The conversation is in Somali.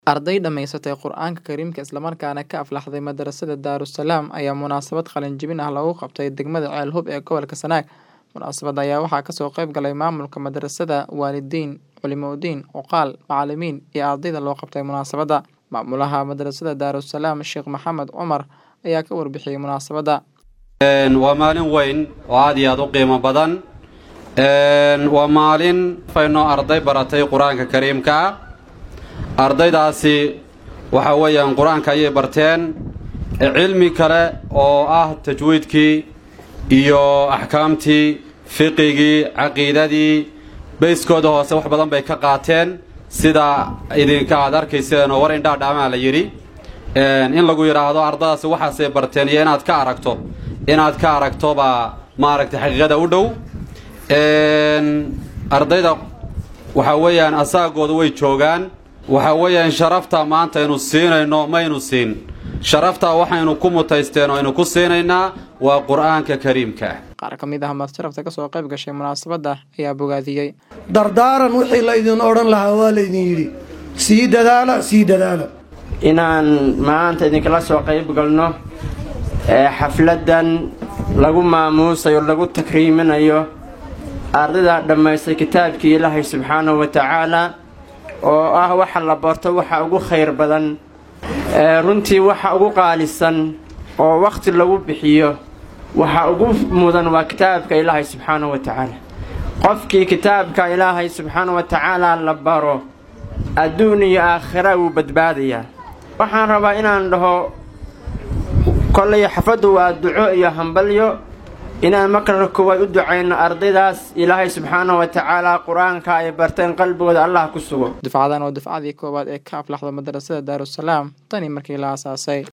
Arday dhamaysatay Qur'aanka Kariimka isla markaana ka aflaxday madarasada Daarusalaam ayaa munaasabad qalin jebin ah lagu qabtay degmada Ceel Hub ee gobolka Sanaag. Munaasabadda ayaa waxaa kasoo qayb galay maamulka madarasada, waalidiin, culimooyin, odayaal, macalimiin iyo ardayda loo qabtay munaasabadda. Maamulaha madarasada Daarusalaam Sheekh Maxamed Cumar ayaa ka warbixiyey munaasabadda. waa maalin weyn oo aad iyo aad u qiimo badan waa maalin fayno arday baratay qur-aanka kariimka ah ardaydaasi waxa weeyaan qur-aanka ayay barteen cilmi kale oo ah tajwiidkii iyo axkaamtii fiqigii caqiidadii bayskooda hoose wax badan bay ka qaateen sida idinka aad arkayseen oo war indhaadhaamaa la yidhi in lagu yidhaahdo ardadaasi waxaasay barteen iyo inaad ka aragto inaad ka aragto baa maaragtay xaqiiqada u dhow ardayda waxa weeyaan asaagooda way joogaan waxa weeyaan sharafta maanta aynu siinayno maynu siin sharafta waxaynu ku mutaysteen oo aynu ku siinaynaa waa qur-aanka kariimka Qaar ka mid ah madsharafta kasoo qayb gashay munaasabadda ayaa bogaadiyey. dardaaran wixii laydin odhan lahaa waa laydin yidhi sii dadaala sii dadaala inaan maanta idinkala soo qayb galno ee xafladdan lagu maamuusayo lagu takriiminayo ardayda dhammaystay kitaabkii ilaahay subxaanahu wa tacaala oo ah waxa la barto waxa ugu khayr badan ee runtii waxa ugu qaalisan oo wakhti lagu bixiyo waxa ugu mudan waa kitaabka ilaahay subxaanahu wa tacaala qofkii kitaabka ilaahay subxaanahu wa tacaala la baro adduun iyo aakhira wuu badbaadayaa waxaan rabaa inaan dhaho kollay xafaddu waa duco iyo hambalyo inaan markana koowaad u ducayno ardaydaas ilaahay subxaanahu wa tacaala qur-aanka ay barteen qalbigooda allah ku sugo Dufcadan waa dufcadii koowaad ee ka aflaxda madarasada Daarusalaam tani markii la aasaasay.